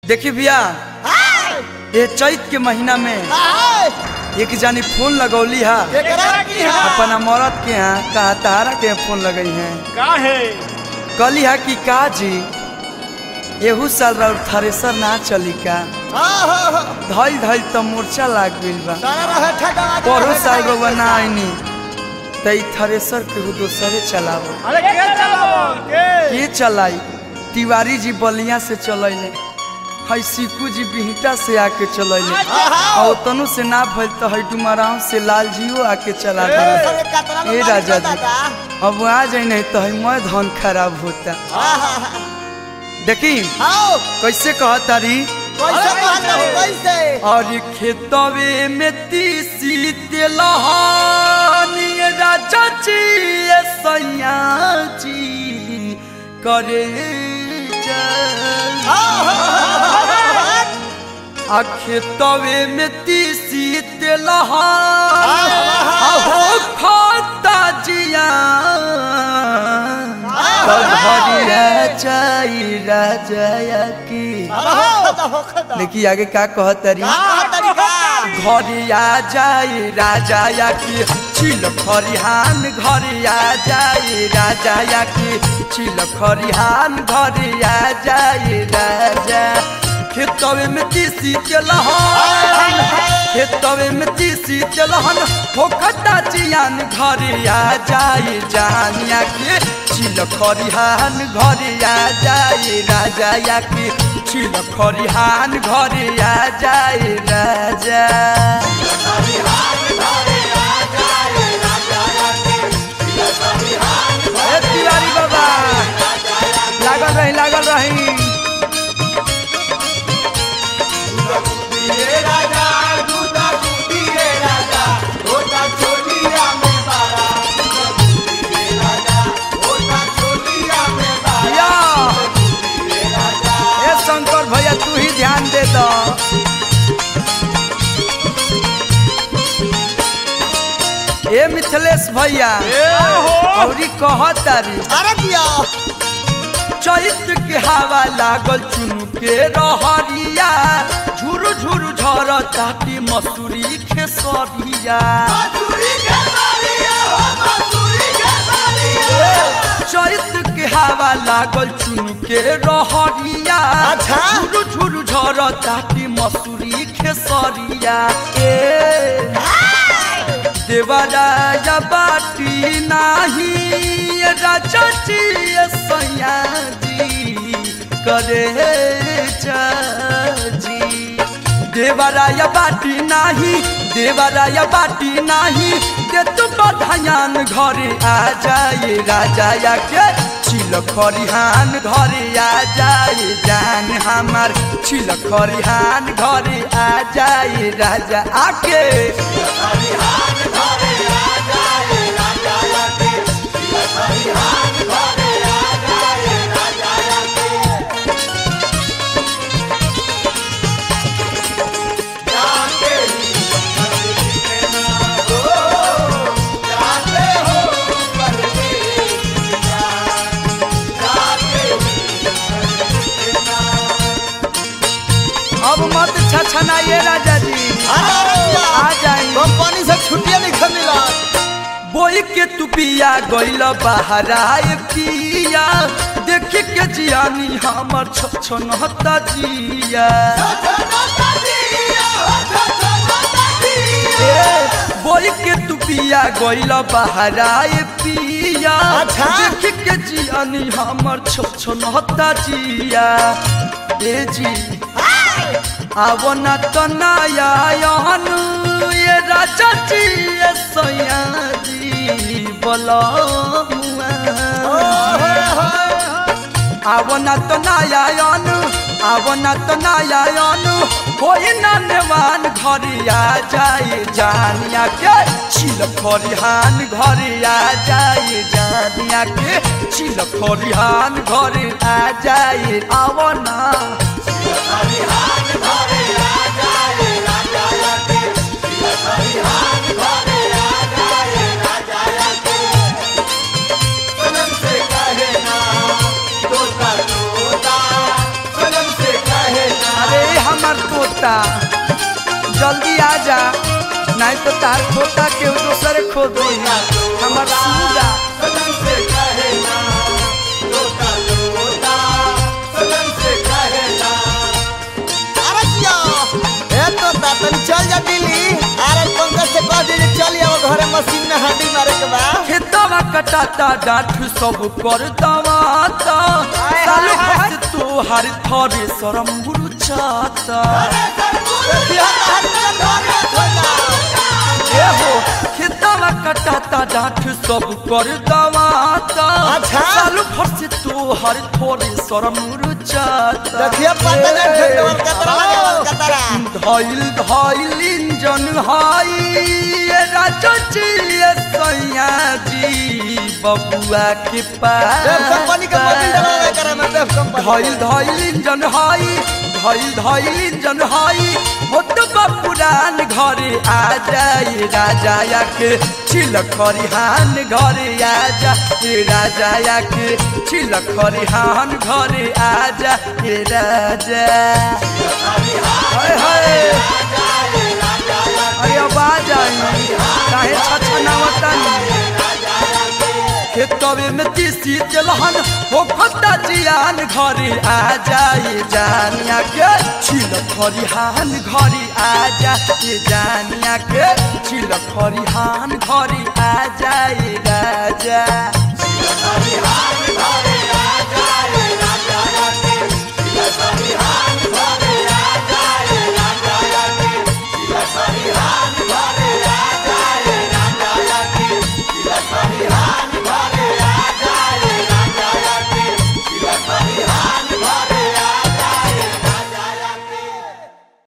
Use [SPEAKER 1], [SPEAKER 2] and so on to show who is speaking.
[SPEAKER 1] देखी भैया ये चैत के महीना में एक जानी फोन लगौली हा अपना मरद के यहाँ कहा तारा के फोन लगई है
[SPEAKER 2] का है
[SPEAKER 1] कहली हा कि का जी एहू साल राउर थ्रेसर ना चली का धइल धइल तो मोर्चा लाग गइल बा परो साल रउआ ना आईनी त ई थ्रेसर केहू दोसरे चलावो
[SPEAKER 2] अरे के चलावो के
[SPEAKER 1] के चलाई तिवारी जी बलिया से चलैले हई सिकू जी बिहटा से आके चलैले और तनु से ना भइल तो हई डुमराव से लाल जियो आके चला दे ए राजा जी अब आ जाई नहीं तो हई मैं धन खराब होता देखी कैसे कहतारी और खेतवे में तीसी तेलहानी राजा जी ए सैया जी करे आ खेतवे में तीसी तेलहानी हो खाता जिया भरिया चाई राजा की देखिए आगे का कहतरी घरिया जाई राजा या की छिल खरिहान घरिया जाई राजा या की छिल खरिहान घरिया जाई राजा खेतवे में तीसी तेलहन खेतवे में तीसी तेलहन होखता जियान घरिया जाई जानिया के छिल खरिहान घरिया जाई राजा या की छिल खरिहान घरिया जाई राजा ए तिवारी बाबा लागल रही लागल रही भैया ए शंकर भैया तू ही ध्यान दे दो ए मिथिलेश भैया औरी कहतारी चैत के हवा लागल चुनु के रहरिया झुरु झुरु झर ताटी मसूरी खेसरिया चैत के हवा लागल चुनु के रहरिया
[SPEAKER 3] अच्छा।
[SPEAKER 1] झुरु झुरु झर ताटी मसूरी खेसरिया ए देवराया बाटी नाही राजा जी सैया जी करे जी देवराया बाटी नाही देवराया बाटी नाही दे तू बधायान घरे आ जाए राजा या के छिल खरिहान घरे आ जाए जान हमार छिल खरिहान घरे आ जाए राजा आके अब मत छछनाइए राजा जी आ जाएंगे
[SPEAKER 3] कंपनी से छुट्टियां नहीं मिला
[SPEAKER 1] बोई के तू पिया गइल बहराए पिया देख के जियानी हमर छछनहता जिया ए, बोई के तू पिया गइल बहराए पिया
[SPEAKER 3] अच्छा।
[SPEAKER 1] देख के जियानी हमर छछनहता जिया ए जी आवना तो नया यहन ये राजा जी ये सैया जी बलमुआ आवना तो नया यन आवना तो नया यन कोई ननवान घरिया जाए जानिया के छिल खरिहान घरिया जाए जानिया के छिल खरिहान घरे आ जाए आवना खोदता जल्दी आ जा नहीं तो तार खोता के दूसरे खोद हमार सूगा
[SPEAKER 3] अरे किया ए तो तन चल जा दिल्ली अरे पंकज से कह दे चल आओ घरे मशीन में हड्डी मारे के बा
[SPEAKER 1] खेतवा कटाता डाठ सब कर दवाता
[SPEAKER 3] हाय,
[SPEAKER 1] सालू
[SPEAKER 3] हाय, हाय।
[SPEAKER 1] भक्त तू हर थरे शरम गुरु चाता ए हो खेतवा कटाता डाठ सब कर दवाता
[SPEAKER 3] अच्छा।
[SPEAKER 1] सालू भक्त तू हर थरे शरम गुरु चाता
[SPEAKER 3] देखिए पता नहीं ठेकेवर कतरा लगावल कतरा
[SPEAKER 1] धइल धइल इंजन हाई ये राजो जी ये सैया जी बबुआ के पास
[SPEAKER 3] देव कंपनी के मोबिल डलवा करे में देव कंपनी
[SPEAKER 1] धइल धइल इंजन हाई धइल धइल इंजन हाई हो तो पुरान घरे आ जाए राजा या के छिल खरिहान घरे आ जा ए राजा या के छिल खरिहान घरे आ जा ए राजा हाय हाय अरे आवाज आई काहे छछनावता खेतवे में तीसी तेलहन हो फटा जियान घरे आ जाए जानिया के छिल खरिहान घरे आ जाए जानिया के छिल खरिहान घरे आ जाए राजा